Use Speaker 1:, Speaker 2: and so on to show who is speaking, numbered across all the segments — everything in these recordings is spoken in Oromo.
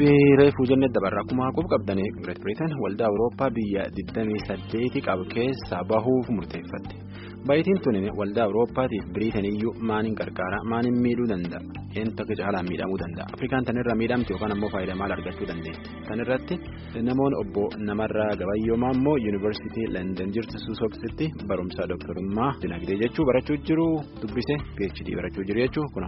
Speaker 1: qophii reefuu jennee dabarra akkuma quba qabdanii Greet Biriteen waldaa Awurooppaa biyya 28 qabu keessaa bahuuf murteeffatte. Baay'atiin tuni waldaa Awurooppaatiif Biriteen iyyuu maaliin gargaara maaliin miidhuu danda'a? Eenyutu akka caalaan miidhamuu danda'a? Afrikaan tanirra miidhamti yookaan ammoo faayidaa maal argachuu dandeetti? Tanirratti namoonni obbo Namarraa Gabayyoomaa immoo Yuunivarsiitii London jirtu Suusooksitti barumsa dooktarummaa dinagdee jechuu barachuu jiru dubbise PhD barachuu jiru jechuu kuna.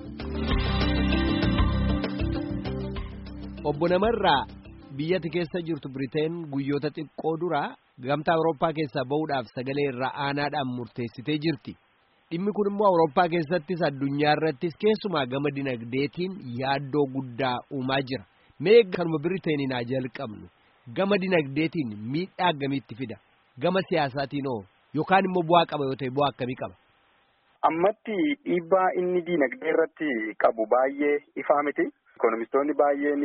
Speaker 2: Obbo Namarraa biyyatti keessa jirtu Biriteen guyyoota xiqqoo duraa gamtaa Awurooppaa keessaa bahuudhaaf sagalee irraa aanaadhaan murteessitee jirti. Dhimmi kun immoo Awurooppaa keessattis addunyaa irrattis keessumaa gama dinagdeetiin yaaddoo guddaa uumaa jira. Mee kanuma Biriteeniin haa jalqabnu. Gama dinagdeetiin miidhaa akkamitti fida? Gama siyaasaatiin hoo yookaan immoo bu'aa qaba yoo ta'e bu'aa akkamii qaba?
Speaker 3: Ammatti dhiibbaa inni dinagdee irratti qabu baay'ee ifaa miti. Ikoonomistoonni baay'een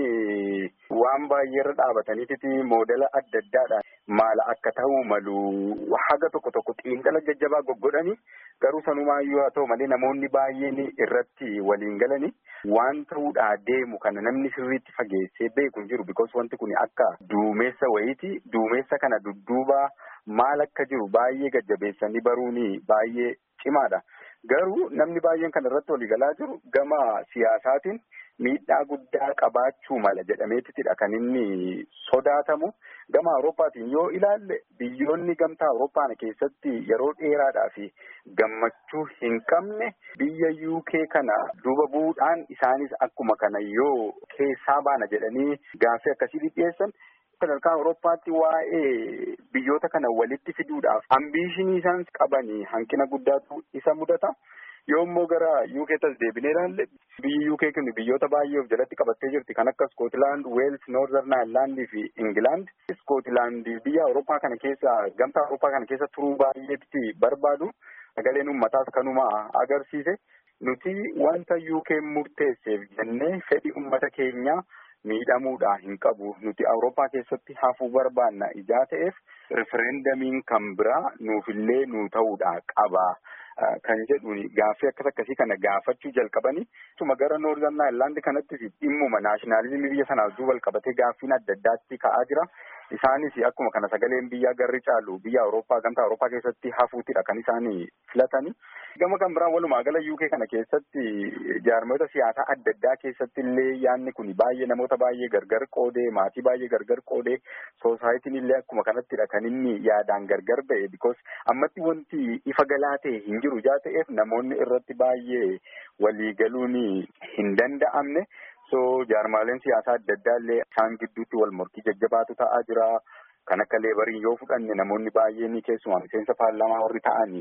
Speaker 3: waan baay'ee irra dhaabataniiti moodela adda addaadhaan maala akka ta'uu malu haga tokko tokko xiinxala jajjabaa goggodhani garuu sanumaayyuu haa ta'u malee namoonni baay'een irratti waliin galani waan ta'uudhaa deemu kana namni sirriitti fageessee beeku hin jiru bikoos wanti kun akka duumessa wayiiti duumessa kana dudduubaa maal akka jiru baay'ee gajjabeessanii baruun baay'ee cimaadha. Garuu namni baay'een kana irratti waliigalaa jiru gama siyaasaatiin miidhaa guddaa qabaachuu mala jedhameetidha kan inni sodaatamu. Gama Awurooppaatiin yoo ilaalle biyyoonni gamtaa Awurooppaa keessatti yeroo dheeraadhaa fi gammachuu hin qabne biyya UK kana duuba bu'uudhaan isaanis akkuma kana yoo keessaa baana jedhanii gaaffii akkasii dhiyeessan. sadarkaa Awurooppaatti waa'ee biyyoota kana walitti fiduudhaaf ambiishinii isaan qabanii hanqina guddaatu isa mudata. Yoo immoo gara UK tas deebinee ilaalle biyyi UK kun biyyoota baay'ee of jalatti qabattee jirti kan akka Scotland, Wales, Northern Ireland fi England. Scotland biyya Awurooppaa kana keessa gamtaa Awurooppaa kana keessa turuu baay'eetti barbaadu. Sagaleen uummataas kanuma agarsiise. Nuti wanta UK murteesseef jennee fedhii uummata keenyaa. miidhamuudhaa hin qabu nuti awurooppaa keessatti hafuu barbaanna ijaa ta'eef referendamiin kan biraa nuufillee nu ta'uudhaa qaba kan jedhuun gaaffii akkas akkasii kana gaafachuu jalqabanii akkasuma gara noorzan aayirlaandi kanattis dhimmuma naashinaalizimii biyya sanaaf duuba qabatee gaaffiin adda addaatti ka'aa jira. Isaanis akkuma kana sagaleen biyyaa garri caalu biyya Awurooppaa gamtaa Awurooppaa keessatti hafuutidha kan isaan filatani. Gama kan biraan walumaa gala UK kana keessatti jaarmoota siyaasaa adda addaa keessatti illee yaadni kun baay'ee namoota baay'ee gargar qoodee maatii baay'ee gargar qoodee soosaayitiin illee akkuma kanattidha kan inni yaadaan gargar ba'e because ammatti wanti ifa galaa ta'e hin jiru jaa ta'eef namoonni irratti baay'ee waliigaluun hin danda'amne. so jaarmaaleen siyaasaa adda addaa illee isaan gidduutti wal morkii jajjabaatu ta'aa jira. Kan akka leebariin yoo fudhanne namoonni baay'een keessumaa miseensa paarlaamaa warri ta'anii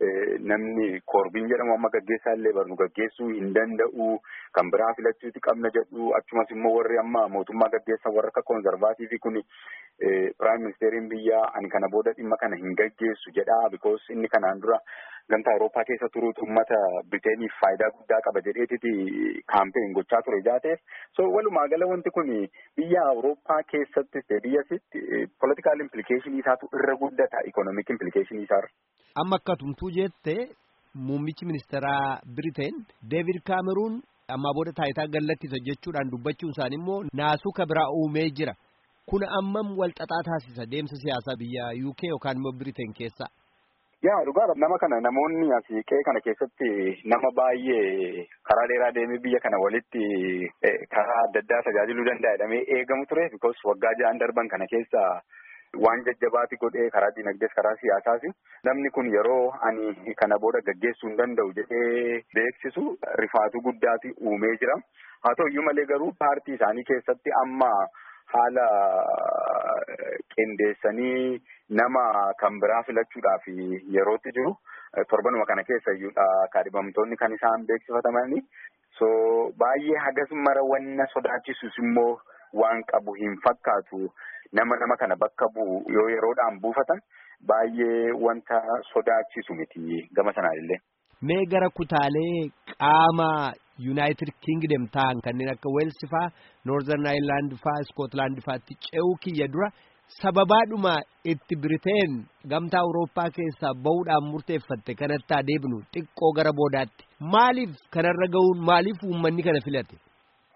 Speaker 3: namni koorbiin jedhamu amma gaggeessaa illee barnu gaggeessuu hin danda'u. Kan biraa filachuuti qabna jedhu achumas immoo warri amma mootummaa gaggeessan warra akka koonzarvaatiivii kun piraayim ministeeriin biyyaa ani kana booda dhimma kana hin gaggeessu jedha bikoos inni kanaan dura gamtaa Awurooppaa keessa turuutu uummata Biteeniif faayidaa guddaa qaba jedheetiti kaampeen gochaa ture jaateef. So walumaa gala wanti kun biyya Awurooppaa keessattis ta'e biyyasitti politikaal implikeeshinii isaatu irra guddata ikonomik implikeeshinii isaarra.
Speaker 2: Amma akka tumtuu jette muummichi ministeeraa Biriteen Deevid Kaameruun ammaa booda taayitaa gallattisa jechuudhaan dubbachuun isaanii immoo naasuu kabiraa uumee jira. Kun ammam walxaxaa taasisa deemsa siyaasaa biyya UK yookaan immoo Biriteen keessa.
Speaker 3: Yaa dhugaadha nama kana namoonni asii qe'ee kana keessatti nama baay'ee karaa dheeraa deemee biyya kana walitti karaa adda addaa tajaajiluu danda'a jedhamee eegamu ture because waggaa ja'an darban kana keessa waan jajjabaati godhee karaa dinagdees karaa siyaasaas namni kun yeroo ani kana booda gaggeessuu hin danda'u jedhee beeksisu rifaatuu guddaati uumee jira. Haa ta'u iyyuu malee garuu paartii isaanii keessatti amma haala qindeessanii nama kan biraa filachuudhaaf yerootti jiru torbanuma kana keessa iyyuudha kaadhimamtoonni kan isaan beeksifatamanii so baay'ee hagas mara wanna sodaachisus immoo waan qabu hin fakkaatu nama nama kana bakka bu'u yoo yeroodhaan buufatan baay'ee wanta sodaachisu miti gama sanaan illee.
Speaker 2: Mee gara kutaalee qaama Yuunaayitid Kingdom ta'an kanneen akka Weels faa, Noorzern Aayirlaand faa, Iskootlaand faatti ce'uu kiyya dura sababaadhuma itti Biriteen gamtaa Awurooppaa keessaa bahuudhaan murteeffatte kanatti adeemnu xiqqoo gara boodaatti. Maaliif kanarra gahuun maaliif uummanni kana filate?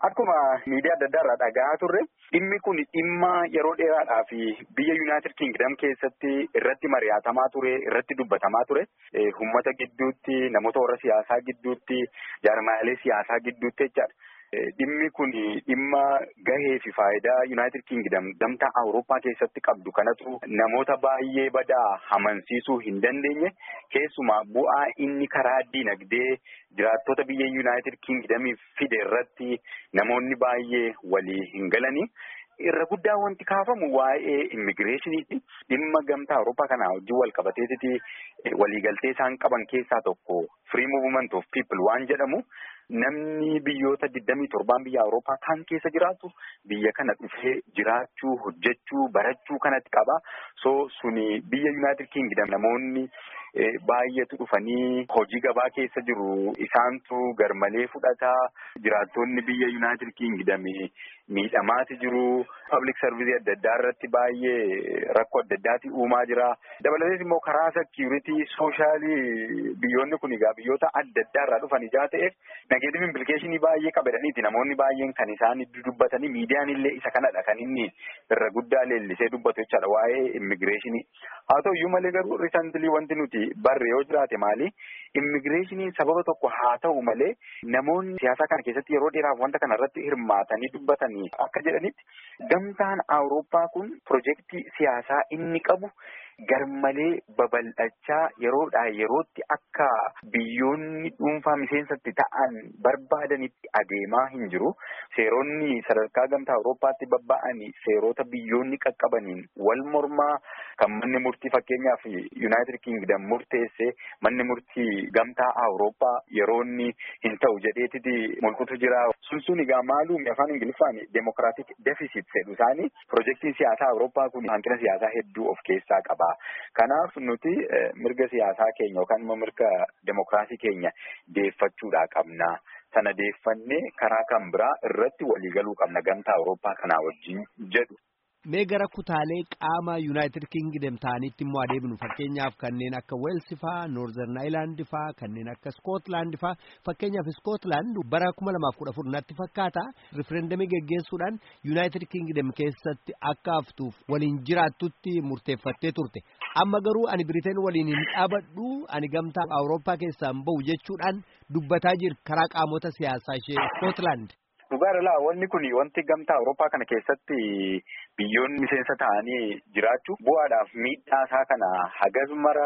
Speaker 3: Akkuma miidiyaa adda addaa irraa dhagahaa turre dhimmi kun dhimma yeroo dheeraadhaa fi biyya Yuunaayitid Kingdam keessatti irratti mari'atamaa ture irratti dubbatamaa ture uummata gidduutti namoota warra siyaasaa gidduutti jaarmaalee siyaasaa gidduutti jechaadha. Dhimmi kun dhimma gahee fi faayidaa Yuunaayitid Kingdam gamtaa Awurooppaa keessatti qabdu kanatu namoota baay'ee badaa amansiisuu hin dandeenye keessumaa bu'aa inni karaa dinagdee jiraattota biyya Yuunaayitid Kingdamiif fide irratti namoonni baay'ee walii hin galanii. Irra guddaa wanti kaafamu waa'ee immigireeshiniiti. Dhimma gamtaa Awurooppaa kanaa wajjin wal qabateetiti waliigaltee isaan qaban keessaa tokko free movement of people waan jedhamu. Namni biyyoota digdamii torbaan biyya Awurooppaa kan keessa jiraatu biyya kana dhufee jiraachuu hojjechuu barachuu kanatti qaba. So suni biyya Yuunaayitid Kingdam namoonni baay'eetu dhufanii hojii gabaa keessa jiru. Isaantu garmalee fudhataa. Jiraattonni biyya Yuunaayitid Kingdam miidhamaati jiru. Public service adda addaa irratti baay'ee rakkoo adda addaati uumaa jira. Dabalatees immoo karaa security soshaalii biyyoonni kun egaa biyyoota adda addaa irraa dhufan ijaa ta'eef nageetif implikeeshinii baay'ee qabedhaniiti namoonni baay'een kan isaan dubbatanii miidiyaan illee isa kanadha kan inni irra guddaa leellisee dubbatu jechaadha waa'ee immigireeshinii. Haa ta'u iyyuu malee garuu riisantilii wanti nuti barre yoo jiraate maali immigireeshiniin sababa tokko haa ta'u malee namoonni siyaasaa kana keessatti yeroo dheeraaf wanta kana irratti hirmaatanii dubbatanii akka jedhanitti gamtaan Awurooppaa kun pirojektii siyaasaa inni qabu. Garmalee babal'achaa yeroodhaa yerootti akka biyyoonni dhuunfaa miseensatti ta'an barbaadanitti adeemaa hin jiru. Seeronni sadarkaa gamtaa Awurooppaatti babba'anii seerota biyyoonni qaqqabaniin wal mormaa kan manni murtii fakkeenyaaf Yuunaayitid Kingdam murteesse manni murtii gamtaa Awurooppaa yeroonni hin ta'u jedheetiti mul'atu jira. Sun sun egaa maaluumi afaan Ingiliffaan deemokiraatik defisit jedhu isaanii pirojektiin siyaasaa Awurooppaa kun hanqina siyaasaa hedduu of keessaa qaba. Kanaaf nuti mirga siyaasaa keenya yookaan immoo mirga demokiraasii keenya deeffachuudhaa qabna. Sana deeffannee karaa kan biraa irratti waliigaluu qabna gamtaa Awurooppaa kanaa wajjin jedhu.
Speaker 2: Mee gara kutaalee qaama Yuunaayitid Kingdom ta'anitti immoo adeemnu fakkeenyaaf kanneen akka Weels faa, Noorzern Ayilaand faa, kanneen akka Skootlaand faa fakkeenyaaf Skootlaand bara kuma lamaaf kudha afur natti fakkaata rifereendamii geggeessuudhaan Yuunaayitid Kingdom keessatti akka haftuuf waliin jiraattutti murteeffattee turte. Amma garuu ani Biriteen waliin hin dhaabadhu ani gamtaa Awurooppaa keessaa hin bahu jechuudhaan dubbataa jira karaa qaamota siyaasaa ishee Skootlaand.
Speaker 3: Dhugaadha wanni kun wanti gamtaa Awurooppaa kana keessatti biyyoonni miseensa ta'anii jiraachuu bu'aadhaaf miidhaa isaa kana hagas mara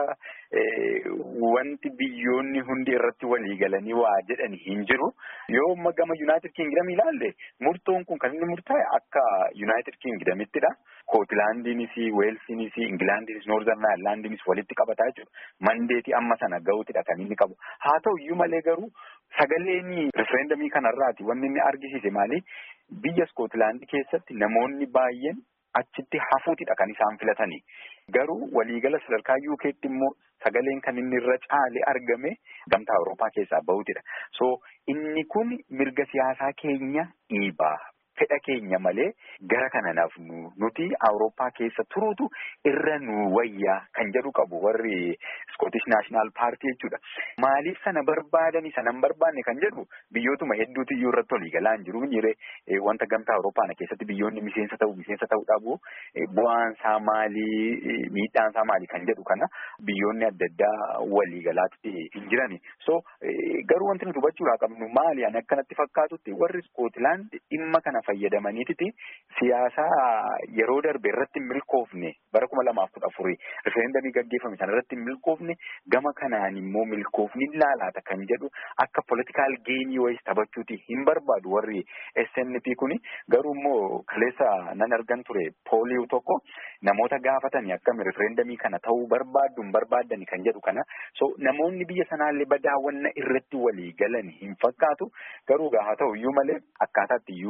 Speaker 3: wanti biyyoonni hundi irratti walii galanii waa jedhan hin jiru. Yoo amma gama Yuunaayitid Kingdam ilaalle murtoon kun kan inni murtaa'e akka Yuunaayitid Kingdamittidha. Kootlaandiinis, Weelsiinis, Ingilaandiinis, Noorzern Ayilaandiinis walitti qabataa jechuudha. Mandeetii amma sana ga'uutidha kan inni qabu. Haa ta'u iyyuu malee garuu sagaleen rifereendamii kanarraati wanni inni argisiise maali? Biyya Skootlaandii keessatti namoonni baay'een achitti hafuutidha kan isaan filatanii. Garuu waliigala sadarkaa UK'tti immoo sagaleen kan inni irra caale argame gamtaa Awurooppaa keessaa bahutidha. So inni kun mirga siyaasaa keenya dhiibaa. Fedha keenya malee gara kana nafnu nuti Awurooppaa keessa turuutu irra nu wayyaa kan jedhu qabu warri Scottish National Party jechuudha. Maaliif sana barbaadanii sana hin barbaanne kan jedhu biyyootuma hedduutu iyyuu irratti walii galaa hin jiru. Jiree wanta gamtaa Awurooppaa keessatti biyyoonni miseensa ta'u miseensa ta'uu dhabu bu'aan isaa maalii miidhaan isaa maalii kan jedhu kana biyyoonni adda addaa walii galaatti hin jirani. So garuu wanti nuti hubachuudhaa qabnu maali ani akkanatti fakkaatutti warri Scotland dhimma kana fayyadamaniititi siyaasaa yeroo darbe irratti hin milkoofne bara kuma lamaaf kudha afurii rifereendamii gaggeeffame sana irratti hin milkoofne gama kanaan immoo milkoofni laalaata kan jedhu akka politikaal geenii wayis taphachuuti hin barbaadu warri SNP kuni garuu immoo kaleessa nan argan ture pooliiw tokko namoota gaafatanii akkami rifereendamii kana ta'uu barbaaddu hin barbaaddani kan jedhu kana so namoonni biyya sanaallee badaawwanna irratti walii galan hin fakkaatu garuu haa ta'u iyyuu malee akkaataatti UK'n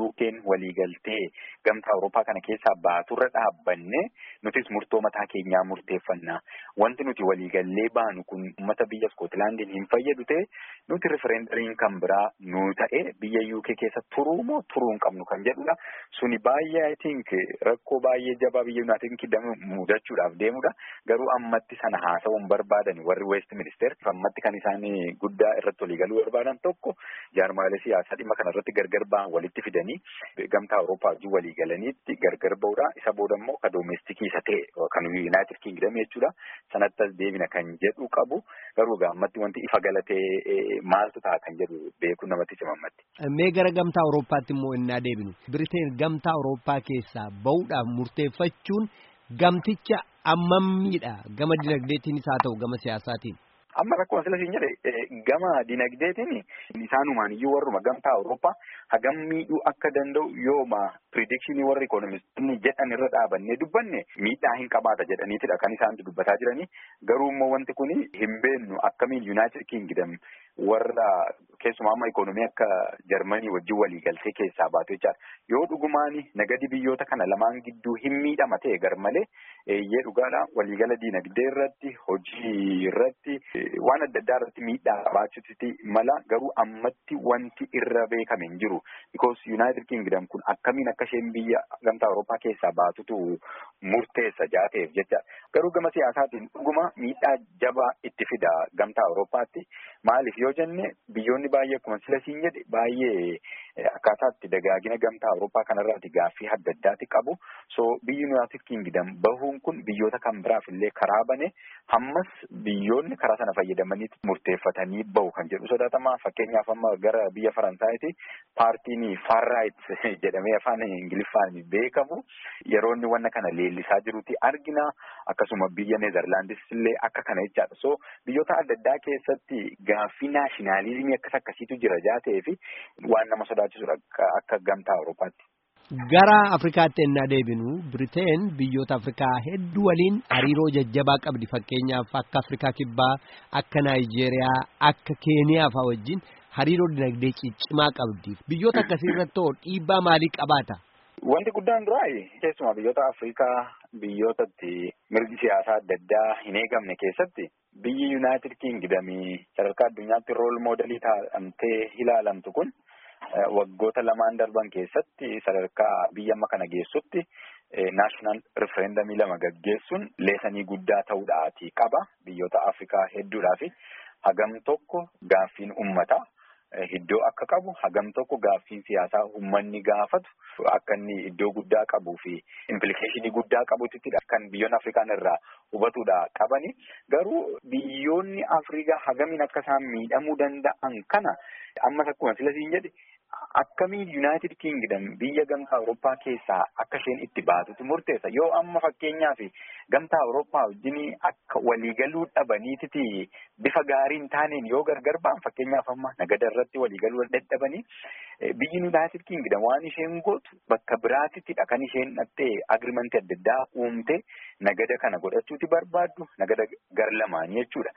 Speaker 3: waliigaltee gamtaa Awurooppaa kana keessaa baaturra dhaabbanne nutis murtoo mataa keenyaa murteeffannaa. Wanti nuti waliigallee baanu kun uummata biyya Iskootlaandiin hin fayyadu ta'e nuti rifereendariin kan biraa nu ta'e biyya UK keessa turuu moo turuu hin qabnu kan jedhudha. Suni baay'ee I think rakkoo baay'ee jabaa biyya Yuunaayitid Kingdom mudachuudhaaf deemudha. Garuu ammatti sana haasa'uun barbaadan warri West Minister ammatti kan isaan guddaa irratti waliigaluu barbaadan tokko jaarmaalee siyaasaa dhimma kana irratti gargar ba'an walitti fidanii gamtaa Awurooppaa wajjin waliigalaniitti gargar ba'uudha. Isa booda immoo ka doomestikii isa ta'e kan Yuunaayitid Kingdom jechuudha. Sanatti as deebina kan jedhu qabu. Garuu ammatti wanti ifa galatee maaltu ta'a kan jedhu beekuun namatti cimammatti.
Speaker 2: Mee gara gamtaa Awurooppaatti immoo innaa deebinu. Biriteen gamtaa Awurooppaa keessaa bahuudhaaf murteeffachuun gamticha ammammiidha gama dinagdeetiinis haa ta'u gama siyaasaatiin.
Speaker 3: Amma rakkoo asila siin jedhe gama dinagdeetiin isaanumaan iyyuu warruma gamtaa Awurooppaa hagam miidhuu akka danda'u yooma piridikshinii warri ikoonomistoonni jedhan irra dhaabannee dubbanne miidhaa hin qabaata jedhaniitidha kan isaan dubbataa jiranii garuu immoo wanti kun hin beennu akkamiin Yuunaayitid Kingdom warra keessumaa amma ikoonomii akka Jarmanii wajjin waliigaltee keessaa baatu jechaadha. Yoo dhugumaan nagadi biyyoota kana lamaan gidduu hin miidhama ta'e gar malee eeyyee dhugaadha waliigala diinagdee irratti hojii irratti waan adda addaa irratti miidhaa qabaachuutti mala garuu ammatti wanti irra beekame hin jiru. Because United Kingdom kun akkamiin akka isheen biyya gamtaa Awurooppaa keessaa baatutu murteessa jaateef jecha. Garuu gama siyaasaatiin dhuguma miidhaa jabaa itti fida gamtaa Awurooppaatti. Maaliif yoo jenne biyyoonni baay'ee akkuma sila siin jedhe baay'ee akkaataa itti dagaagina gamtaa Awurooppaa kanarraati gaaffii adda addaati qabu. So biyyi United Kingdom bahuun kun biyyoota kan biraaf illee karaa bane hammas biyyoonni karaa sana fayyadamanii murteeffatanii bahu kan jedhu sodaatama. Fakkeenyaaf amma gara biyya Faransaayiti paartiin far right jedhamee afaan Ingiliffaan beekamu yeroo inni wanna kana leellisaa jirutti argina. Akkasuma biyya Neezerlaandis illee akka kana jechaadha. So biyyoota adda addaa keessatti gaaffii naashinaalizimii akkas akkasiitu jira jaatee fi waan nama sodaachisudha akka gamtaa Awurooppaatti.
Speaker 2: Gara Afrikaatti ennaa deebinu Biriteen biyyoota Afrikaa hedduu waliin hariiroo jajjabaa qabdi fakkeenyaaf akka Afrikaa Kibbaa, akka Naayijeeriyaa, akka Keeniyaa fa'aa wajjin hariiroo dinagdee ciccimaa qabdi. Biyyoota akkasii irratti hoo dhiibbaa maalii qabaata?
Speaker 3: Wanti guddaan duraa keessumaa biyyoota Afrikaa biyyootatti mirgi siyaasaa adda addaa hin eegamne keessatti biyyi Yuunaayitid Kingdom sadarkaa addunyaatti rool moodelii taa'amtee ilaalamtu kun. Waggoota lamaan darban keessatti sadarkaa biyya amma kana geessutti naashinaal rifereendamii lama gaggeessuun leesanii guddaa ta'uudhaati qaba. Biyyoota Afrikaa hedduudhaa fi hagam tokko gaaffiin uummataa iddoo akka qabu hagam tokko gaaffiin siyaasaa uummanni gaafatu akka inni iddoo guddaa qabuu fi implikeeshinii guddaa qabuttidha kan biyyoonni Afrikaan irraa hubatuudha qabani. Garuu biyyoonni Afrikaa hagamiin akka isaan miidhamuu danda'an kana ammas akkuma sila siin jedhe akkamiin Yuunaayitid Kingdom biyya gamtaa Awurooppaa keessaa akka isheen itti baatutu murteessa. Yoo amma fakkeenyaaf gamtaa Awurooppaa wajjin akka waliigaluu dhabaniititi bifa gaarii hin taaneen yoo gargar ba'an fakkeenyaaf amma nagada irratti waliigaluu dadhabanii biyyi Yuunaayitid Kingdom waan isheen gootu bakka biraatittidha kan isheen dhattee agriimantii adda addaa uumte nagada kana godhachuuti barbaaddu nagada gar lamaanii jechuudha.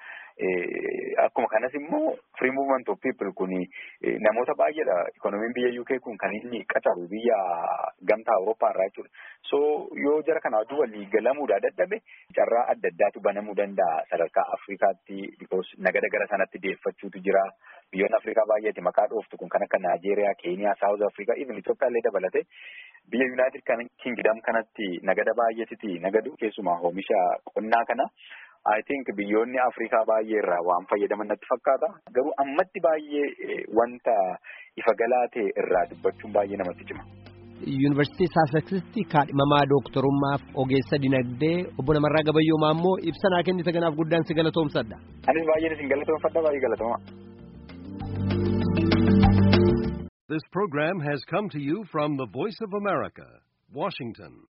Speaker 3: Akkuma kanas immoo free movement of people kun namoota baay'eedha. Ikoonomiin biyya UK kun kan inni qacaru biyya gamtaa Awurooppaa irraa jechuudha. So yoo jara kana wajjin walii galamuudha dadhabe carraa adda addaatu banamuu danda'a sadarkaa Afrikaatti because nagada gara sanatti deeffachuutu jira. Biyyoonni Afrikaa baay'eeti maqaa dhooftu kun kan akka Naajeeriyaa, Keeniyaa, Saawuz Afrikaa, even Itoophiyaa illee dabalate biyya Yuunaayitid Kingdom kanatti nagada baay'eetiti nagadu keessumaa oomisha qonnaa kana. I think biyyoonni Afrikaa baay'ee irraa waan fayyadaman natti fakkaata. Garuu ammatti baay'ee wanta ifa galaa ta'e irraa dubbachuun baay'ee namatti cima.
Speaker 2: Yuunivarsiitii Saaseksitti kaadhimamaa dooktorummaaf ogeessa dinagdee obbo Namarraa Gabayyoomaa immoo ibsa naa kennite kanaaf guddaan si galatoomsadha.
Speaker 3: Anis baay'een isin galatoomfadha baay'ee galatooma.
Speaker 4: This program has come to you from the Voice of America, Washington.